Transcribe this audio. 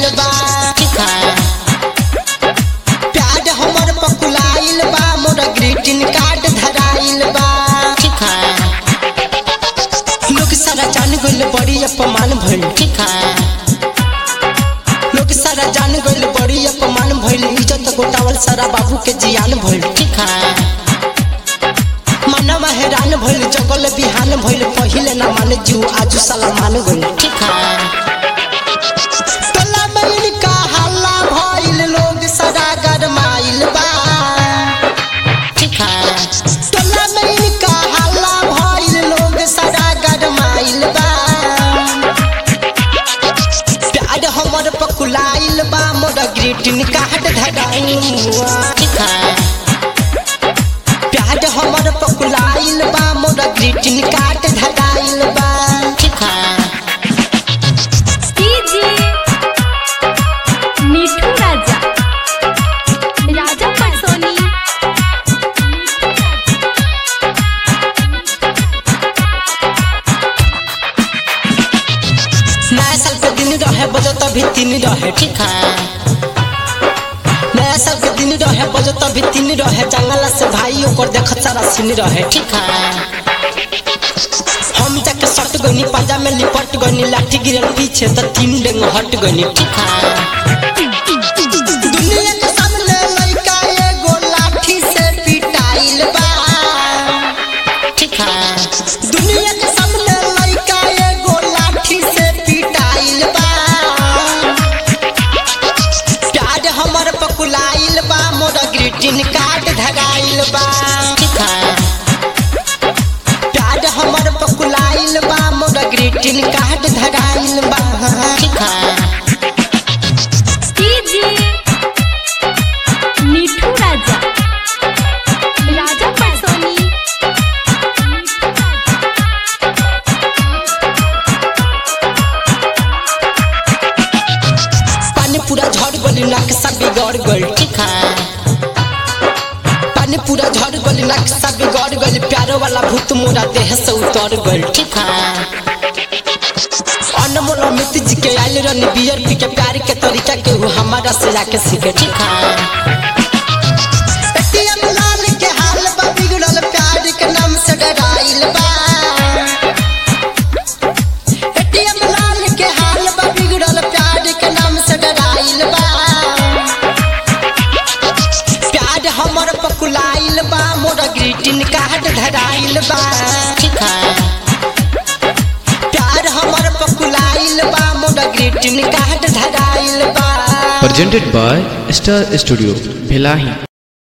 धराइल बा ठीक है प्यार हमर पकुलाइल बा मोर ग्रीटिंग कार्ड धराइल बा ठीक है लोग सारा जान गइल बड़ी अपमान भइल ठीक है लोग सारा जान गइल बड़ी अपमान भइल इज्जत गोटावल सारा बाबू के जियान भइल ठीक है मनवा हैरान भइल जगल बिहान भइल पहिले ना माने जू आजू साला मान गइल ठीक है तला में का हल्ला भइल लोग सारा गरमाइल बा ठीक है तला में का हल्ला भइल लोग सारा गरमाइल बा प्यार हमर पकुलाइल बा मोर ग्रीटिंग कार्ड धराइल बा ठीक है प्यार हमर पकुलाइल बा मोर ग्रीटिंग कार्ड धराइल बा ठीक है डीजे मिठू राजा राजा परसोनी नया साल के दिन रहे बजो तभी तीन रहे ठीक है नया साल के दिन रहे बजो तभी तीन रहे जंगला से भाई ओकर देख सारा सीन रहे ठीक है हम जाके सट गनी पाजा में लिपट गनी लाठी गिरल पीछे तो तीन डेंग हट गनी ठीक है दुनिया के सामने लइका एगो लाठी से पिटाइल बा ठीक है दुनिया के सामने लइका एगो लाठी से पिटाइल बा प्यार हमर पकुलाइल बा मोर ग्रीटिंग कार्ड धराइल बा ठीक है प्यार हमर पकुलाइल बा मोर ग्रीटिंग कार्ड धराइल बा ठीक है डीजे मिठू राजा राजा परसोनी पानी पूरा झड़ गली नक्शा बिगड़ गई ठीक है पानी पूरा झड़ गली नक्शा बिगड़ गई प्यारो वाला भूत मोरा देह से उतर गई ठीक है अनमोल अमित जी के आयल रनी बियर पी के प्यार के तरीका के वो हमारा से जाके सीखे ठीक है एटीएम लाल के हाल बा बिगड़ल प्यार के नाम से डराइल बा एटीएम लाल के हाल बा बिगड़ल प्यार के नाम से डराइल बा प्यार हमर पकुलाइल बा मोर ग्रीटिंग कार्ड धराइल बा ठीक है प्यार हमर पकुलाइल बा मोर ग्रीटिंग कार्ड धराइल बा presented by Star Studio, Bhelahi.